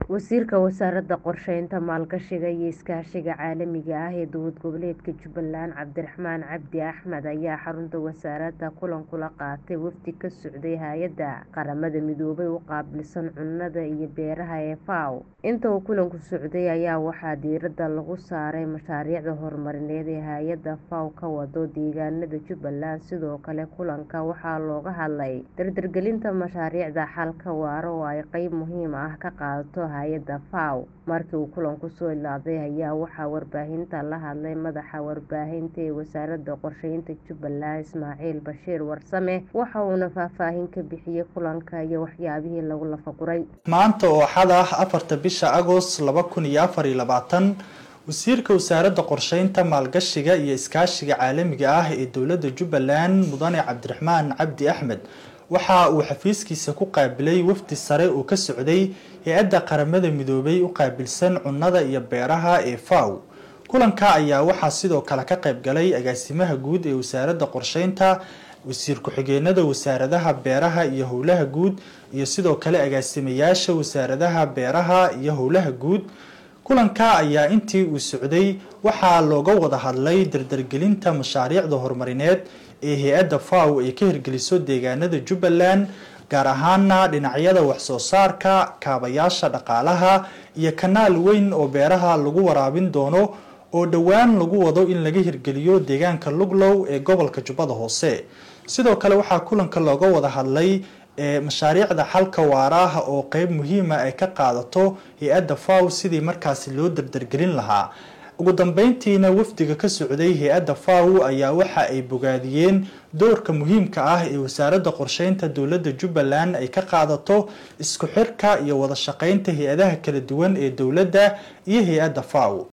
Wasiirka Wasaaradda Qorsheynta, Maalgashiga iyo Iskaashiga Caalamiga ah ee Dowlad Goboleedka Jubbaland Cabdiraxmaan Cabdi Axmed ayaa xarunta wasaaradda kulan kula qaatay wafdi ka socday Hay'adda Qaramada Midoobay u qaabilsan Cunnada iyo Beeraha ee FAO. Inta uu kulanku socday ayaa waxaa diiradda lagu saaray mashaariicda horumarineed ee hay'adda FAO ka wado deegaanada Jubbaland. Sidoo kale, kulanka waxaa looga hadlay dardargelinta mashaariicda xalka waara oo ay qayb muhiim ah ka qaadato hay'adda FAO. Markii uu kulanku soo ilaaday ayaa waxaa warbaahinta la hadlay madaxa warbaahinta ee Wasaaradda Qorsheynta Jubbaland, Ismaaciil Bashiir Warsame, waxa uuna faahfaahin ka bixiyay kulanka iyo waxyaabihii lagu lafaguray. maanta oo axad ah afarta bisha agost laba kun iyo afar iyo labaatan wasiirka wasaaradda qorsheynta maalgashiga iyo iskaashiga caalamiga ah ee dowladda jubbaland mudane cabdiraxmaan cabdi axmed waxa uu xafiiskiisa ku qaabilay wafdi sare oo ka socday hay-adda qaramada midoobay u qaabilsan cunnada iyo beeraha ee FAO kulanka ayaa waxaa sidoo kale ka qayb galay agaasimaha guud ee wasaaradda qorsheynta wasiir ku-xigeenada wasaaradaha beeraha iyo howlaha guud iyo sidoo kale agaasimayaasha wasaaradaha beeraha iyo howlaha guud kulanka ayaa intii uu socday waxaa looga wada hadlay dardargelinta mashaariicda horumarineed ee hay-adda FAO ay ka hirgeliso deegaanada jubbaland gaar ahaana dhinacyada waxsoo saarka kaabayaasha dhaqaalaha iyo kanaal weyn oo beeraha lagu waraabin doono oo dhowaan lagu wado in laga hirgeliyo deegaanka luglow ee gobolka jubbada hoose sidoo kale waxaa kulanka looga wada hadlay mashaariicda xalka waara ah oo qeyb muhiima ay ka qaadato hay-adda FAO sidii markaasi loo dardargelin lahaa ugu dambeyntiina wafdiga ka socday hay-adda FAO ayaa waxa ay bogaadiyeen doorka muhiimka ah ee wasaaradda qorsheynta dowladda jubbaland ay ka qaadato isku xirka iyo wada shaqeynta hay-adaha kala duwan ee dowladda iyo hay-adda FAO